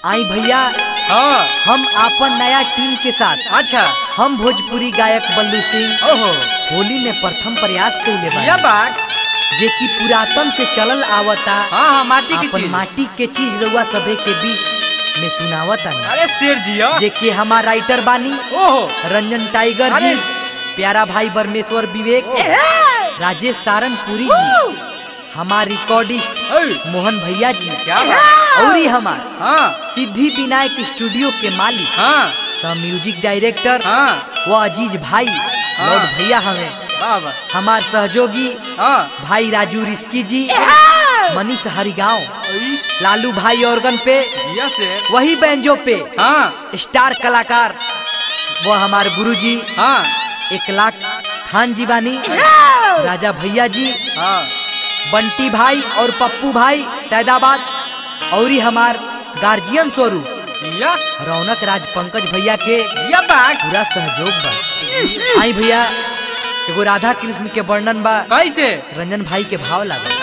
आई भैया हाँ हम आपन नया टीम के साथ अच्छा हम भोजपुरी गायक बल्लू सिंह ओहो होली में प्रथम प्रयास कैले या बा बात जे कि पुरातन से चलल आवता हाँ हाँ माटी की अपन चीज माटी के चीज रउआ सभे के बीच में सुनावता अरे शेर जी हो जे कि हमार राइटर बानी ओहो रंजन टाइगर जी अरे! प्यारा भाई परमेश्वर विवेक राजेश सारंगपुरी जी हमार रिकॉर्डिस्ट ओए, मोहन भैया जी क्या बात और ही हमार हाँ सिद्धि विनायक स्टूडियो के मालिक हाँ द म्यूजिक डायरेक्टर हाँ वो अजीज भाई लॉर्ड भैया हमें वाह वाह हमार सहयोगी हाँ भाई राजू रिस्की जी मनीष हरिगांव इस, लालू भाई ऑर्गन पे जिया से वही बैंजो पे हाँ स्टार कलाकार वो हमार गुरुजी हाँ एक लाख खान जी बानी राजा भैया जी हाँ बंटी भाई और पप्पू भाई सैदाबाद और ही हमार गार्जियन स्वरूप जिया रौनक राज पंकज भैया के या बात पूरा सहयोग बा आई भैया एगो राधा कृष्ण के वर्णन बा कैसे रंजन भाई के भाव लागल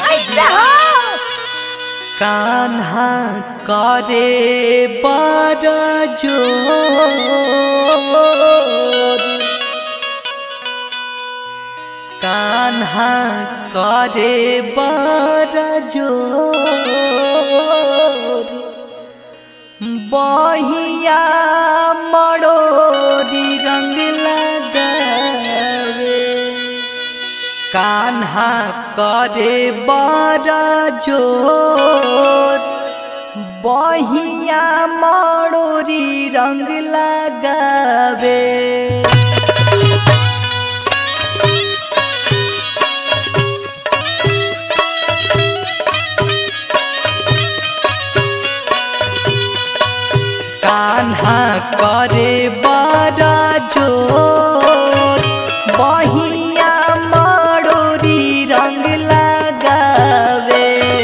कान्हा करे बड़ा जोर कान्हा करे बड़ा जोर बहिया मड़ोरी रंग लगावे कान्हा करे बड़ा जोर बहिया मड़ोरी रंग लगावे कान्हा करे बड़ा जोर बहिया मड़ोरी रंग लगावे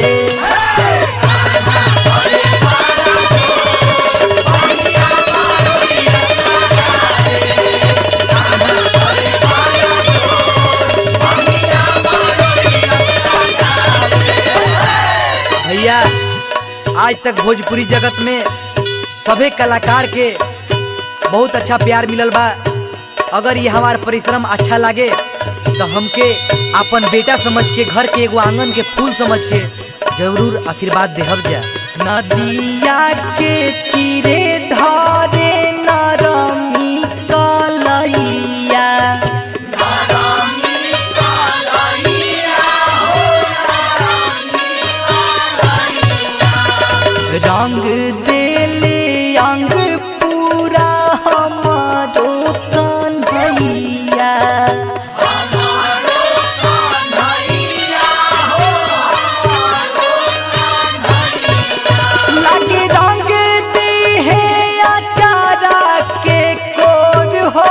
भैया आज तक भोजपुरी जगत में सभे कलाकार के बहुत अच्छा प्यार मिलल बा अगर ये हमार परिश्रम अच्छा लागे तो हमके अपन बेटा समझ के घर के एगो आंगन के फूल समझ के जरूर आशीर्वाद देहब जा नदिया के तीरे धारे नरमी कलैया रंग देले अंग पूरा हमारो कन्हैया लागे रंग दे है अचारा के कोर हो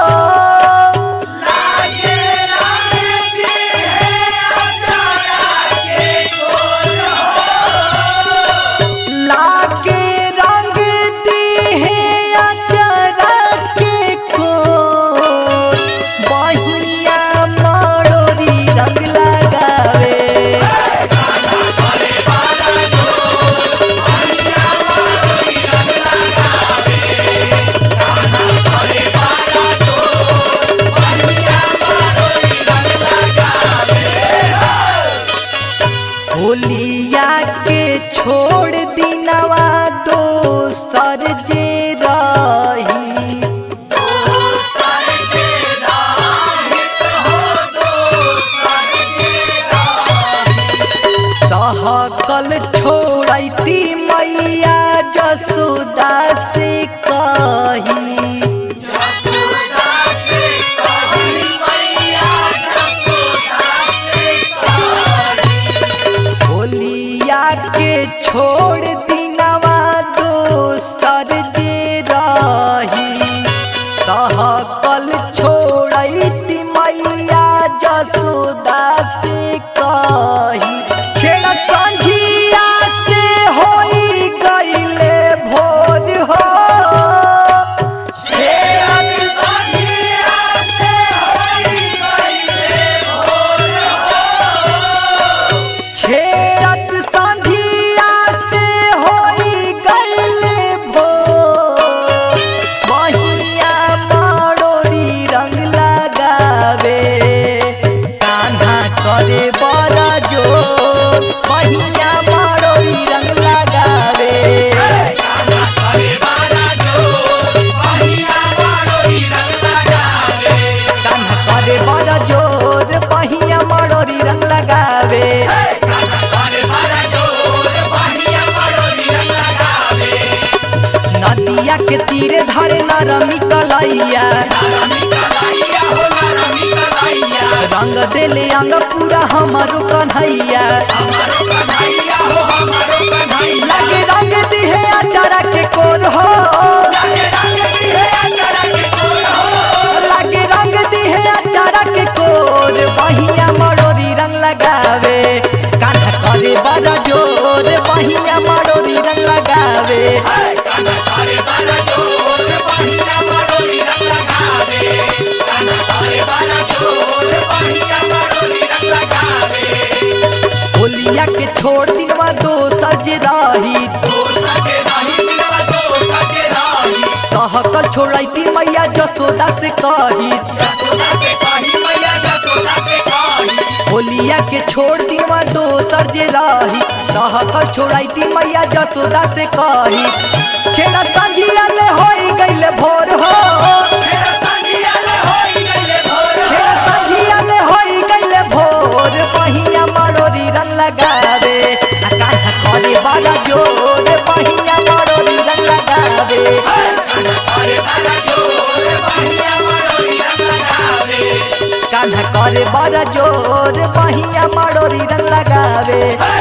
लागे रंग दी है अचारा के कोर बहिया मड़ोरी रंग लगावे होलिया के छोड़ दिनवा दोसर जे रही सहकल छोड़ती मैया जसोदा से कही होलिया के छोड़ दिनवा दोसर जे रही सहकल छोड़ती मैया जसोदा से कही छेड़ कंझिया से होई गईले भोर हो छेड़ कंझिया से होई गईले भोर हो छेड़ गंगा के तीरे धरे नरमी कलैया रंग देले अंग पूरा हमारो कन्हैया लगे रंग दिहे अचारा के कोर हो लगे रंग दिहे अचारा के कोर बहिया मरोरी रंग लगावे कान्हा करे बड़ा जोर बहिया मरोरी रंग लगावे होलिया के छोड़ दिनवा दोसर जे रही सहकल छोड़ती मैया जसोदा से कही होलिया के छोड़ दिनवा दोसर जे रही सहकल छोड़ती मैया जसोदा से कही छेड़ा संझिया ले होई गईले भोर हो छेड़ा संझिया ले होई गईले भोर बहिया मरोरी रंग लगावे आ कान्हा करे बड़ा जोर बहिया मरोरी रंग लगावे कान्हा करे बड़ा जोर बहिया मरोरी रंग लगावे